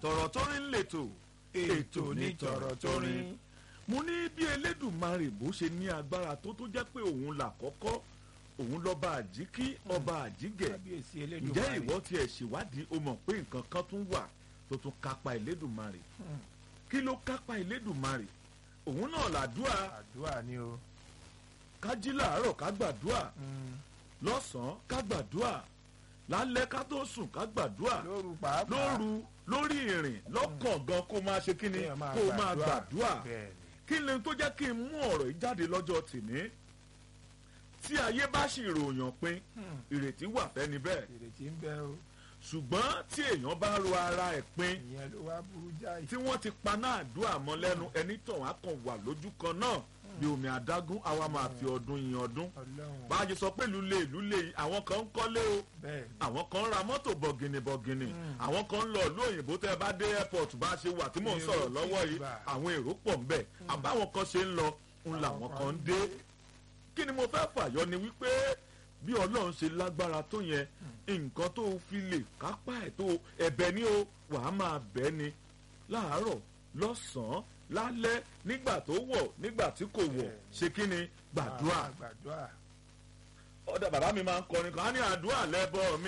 tọ̀rọ̀ tó rí ń lètò ètò ní tọ̀rọ̀ tó rí mo ní bí elédùnmarè bó ṣe ní agbára tó tó jẹ́ pé òun là kọ́kọ́ òun lọ́ba àjíkí ọba àjígẹ̀ kábíyèsí ǹjẹ́ elédùnmarè ìwọ tiẹ̀ ṣèwádìí o mọ̀ pé nǹkan kan tún wà tó tún kápá elédùnmarè Hmm. kí ló kápá elédùnmarè òun náà làdúrà àdúrà ni o ká jí làárọ̀ ká gbàdúrà Hmm. lọ́sàn-án ká gbàdúrà lálẹ́ ká tó sùn ká gbàdúrà lóru pàápàá lóru lórí ìrìn lọ́kàn gan kó máa ṣe kí ni kéèyàn máa kó máa gbàdúrà bẹ́ẹ̀ ni kí ni tó jẹ́ kí n mú ọ̀rọ̀ yìí jáde lọ́jọ́ tìní tí ayé bá sì ròyàn pin Hmm. ìrètí wà fẹ́ni bẹ́ẹ̀ ìrètí ń bẹ o ṣùgbọ́n tí èèyàn bá ro ara ẹ̀ pin ìyẹn ló wá burú jáì tí wọ́n ti paná àdúrà mọ́ lẹ́nu ẹni tàn wá kàn wà lójú kan náà bí omi adágún àwa máa fi ọdún yin ọdún ọlọ́run bá a ṣe sọ pé lulẹ̀ lulẹ̀ àwọn kan ń kọ́lé o bẹ́ẹ̀ ni àwọn kan ń ra mọ́tò bọ̀gìnì bọ̀gìnì Mm. àwọn kan ń lọ ìlú òyìnbó tẹ́ bá dé airport bá a ṣe wà tí mò ń Èrò sọ̀rọ̀ tí lọ́wọ́ ì yìí bà. àwọn èrò pọ̀ ń bẹ̀ àbáwọn kan ṣe ń lọ ń làwọn kan ń dé kí ni mo fẹ́ fàyọ ni wípé bí ọlọ́run ṣe lágbára tó yẹn nǹkan tó fi lè kápá ẹ̀ tó ẹ̀bẹ̀ ni ó wàá máa bẹ̀ ni láàárọ̀ lọ́sàn-án lálẹ́ nígbà tó wọ̀ nígbà tí kò wọ̀ Bẹ́ẹ̀ni. ṣe kí ni gbàdúrà Ah, gbàdúrà ọ̀dà bàbá mi máa ń kọrin kan á ní àdúrà lẹ́bọ̀ mi.